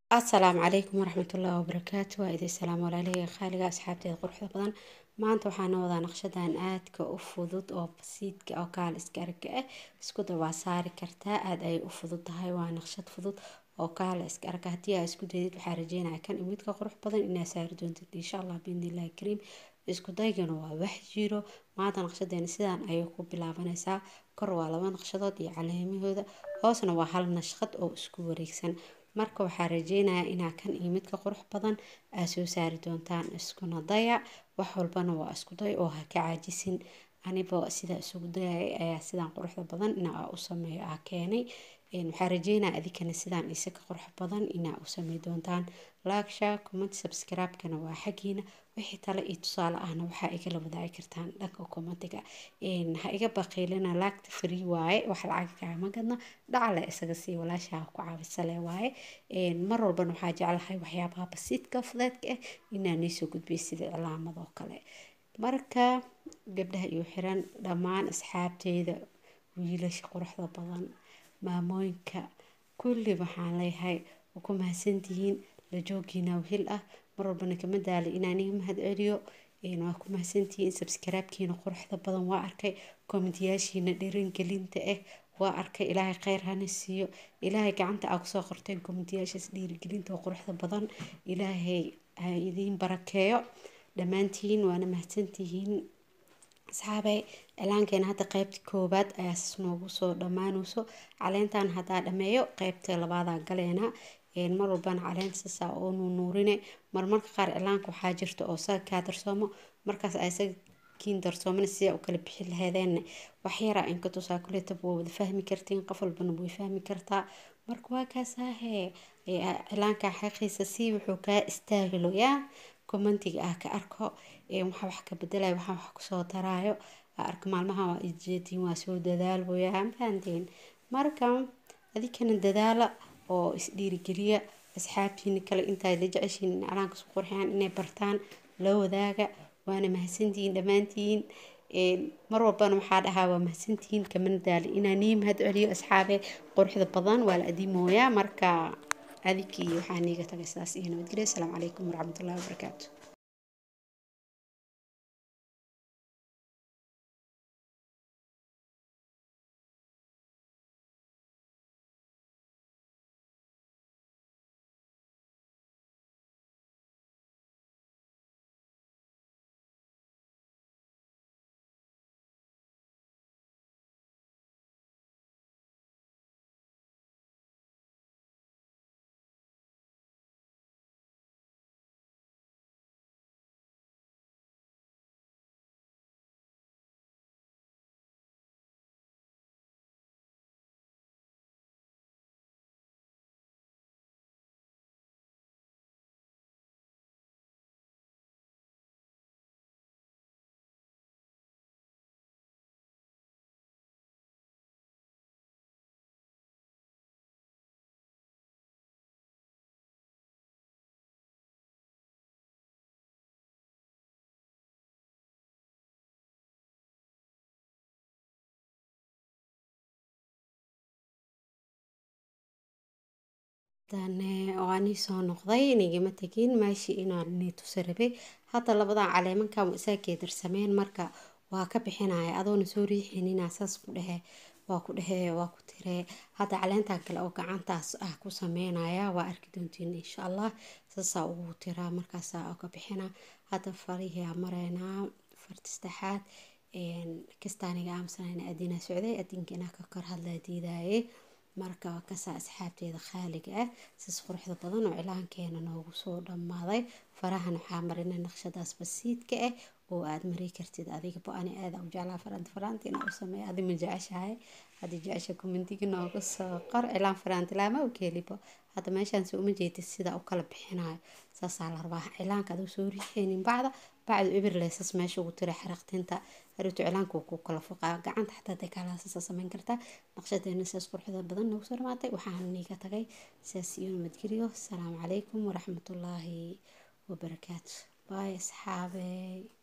asalaamu calaykum waraxmatullaahi wabarakaatu waa idin salaam walaalihii qaaliga asxaabteeda quruxda badan maanta waxaana wadaa naqshadan aadka u fudud oo basiidka oo kaal iska arka ah isku da waa saari kartaa aada ayay u fudud tahay waa naqshad fudud oo kaala iska arka haddii aa isku daydid waxaa rajeynaya kan imidka qurux badan inaa saari doontid insha allah biidnillahi kariim isku daygana waa wax jiro maanta naqshadeena sidaan ayay ku bilaabanaysaa kor waa laba naqshadood iyo caleemahooda hoosna waa hal nashqad oo isku wareegsan marka waxaa rajeynayaa inaa kan iyo midka qurux badan aa soo saari doontaan iskuna daya wax walbana waa isku day oo ha ka caajisin aniba sidaa isugu dayay ayaa sidaan quruxda badan inaa u sameeyo aa keenay waxaa rajeynaya adikana sidaan isa ka qurux badan inaa u samey doontaan laagsha comment subscribe-kana waa xaggiina wixii tale iyo tusaale ahna waxaa igala wadaagi kartaan dhanka commentiga ha iga baqiilina laagta free waaye wax lacag kaama gadna dhacale isaga sii walaashaa ku caabisale waaye mar walbana waxaa jeclahay waxyaabaha basiidka fudeedka ah inaa niisoo gudbiyo sida cilaamadoo kale marka gabdhaha iyo xiran dhammaan asxaabteyda wiilasha quruxda badan maamooyinka kulli waxaan leeyahay waa ku mahadsantihiin la joogiina wehel ah mar walbana kama daali inaan iga mahad celiyo waa ku mahadsantihiin subscribe-kiina quruxda badan waa arkay kommentiyaashiina dhiirangelinta ah waa arkay ilaahay kheyr hana siiyo ilaahay gacanta aa kusoo qorteen kommentiyaashaas dhiirigelinta oo quruxda badan ilaahay ha idiin barakeeyo dhammaantiin waana mahadsantihiin asxaabey cilaankeena hadda qeybta koowaad ayaa sas noogu soo dhammaanayso caleentan haddaa dhameeyo qeybta labaadaa galeena mar walbana caleenta sasaa oo nuunuurine marmarka qaar cilaanka waxaa jirta oo saga kaa darsoomo markaas ay saga kiin darsoomana sidaa u kala bixi laheedeen waxyaraa inka tusaa kuleetaba waa wada fahmi kartiin qof walbana way fahmi kartaa marka waa kaasaahe cilaanka xaqiisa si wuxuu kaa istaagilo yaa commentiga ah ka arko waxaa wax ka bedelaya waxaa wax kusoo daraayo arka maalmaha waa ijeediin waa soo dadaalboya mafahanteen marka adikana dadaala oo isdhiirigeliya asxaabtiina kale intaa la jeceshiin in calaanka isku qurxiyaan inay bartaan la wadaaga waana mahadsantihiin dhammaantiin mar walbana waxaa dhahaa waa mahadsantihiin kamana daali inaa nii mahad celiyo asxaabe quruxda badan waa la adiimooyaa marka adikii waxaa niiga tagay sidaas iyo nabadgelyo asalaamu calaykum waraxmatullahi wabarakaatu waanii soo noqday nigama tegin meeshii inaan nii tusi rabay hadda labadan caleemankan isaa keedarsameen marka waa ka bixinaya adoona soo riixinina saas ku dhehe waa ku dhehe waa ku tiree hadda caleentan kale oo gacantaas ah ku sameynaya waa arki doontiin insha allah saasaa ugu tiraa markaasaa ka bixina hadda farihiaa mareynaa farti saddexaad kastaaniga aamusanayna adinaa socday adinkiina ka kor hadlaa diidaaye marka kasaa asxaabteeda khaaliga ah sis quruxda badan oo cilaankeena noogu soo dhammaaday farahan waxaa marina naqshadaas basiidka ah oo aad mari kartid adiga bo-ani aada u jeclaa faraanti faraanti inaa u sameeya adi ma jeceshahay haddii jecesha commentiga nooga soo qor cilaan faraanti laama u keelibo hadda meeshaan se uma jeedid sida u kala bixinayo saasaa la rabaa cilaanka aduu soo riixeynin bacda bacdu ibirleysas meesha ugu tira xaraqtinta haruutu cilaanka ku kala foqaa gacanta xataa dee kaalaasasa sameyn kartaa naqshadeena sidaas quruxda badan noogu soo dhamaatay waxaan niiga tagay sidaas iyo nabadgelyo asalaamu calaykum waraxmatullaahi wabarakaatu baay asxaabey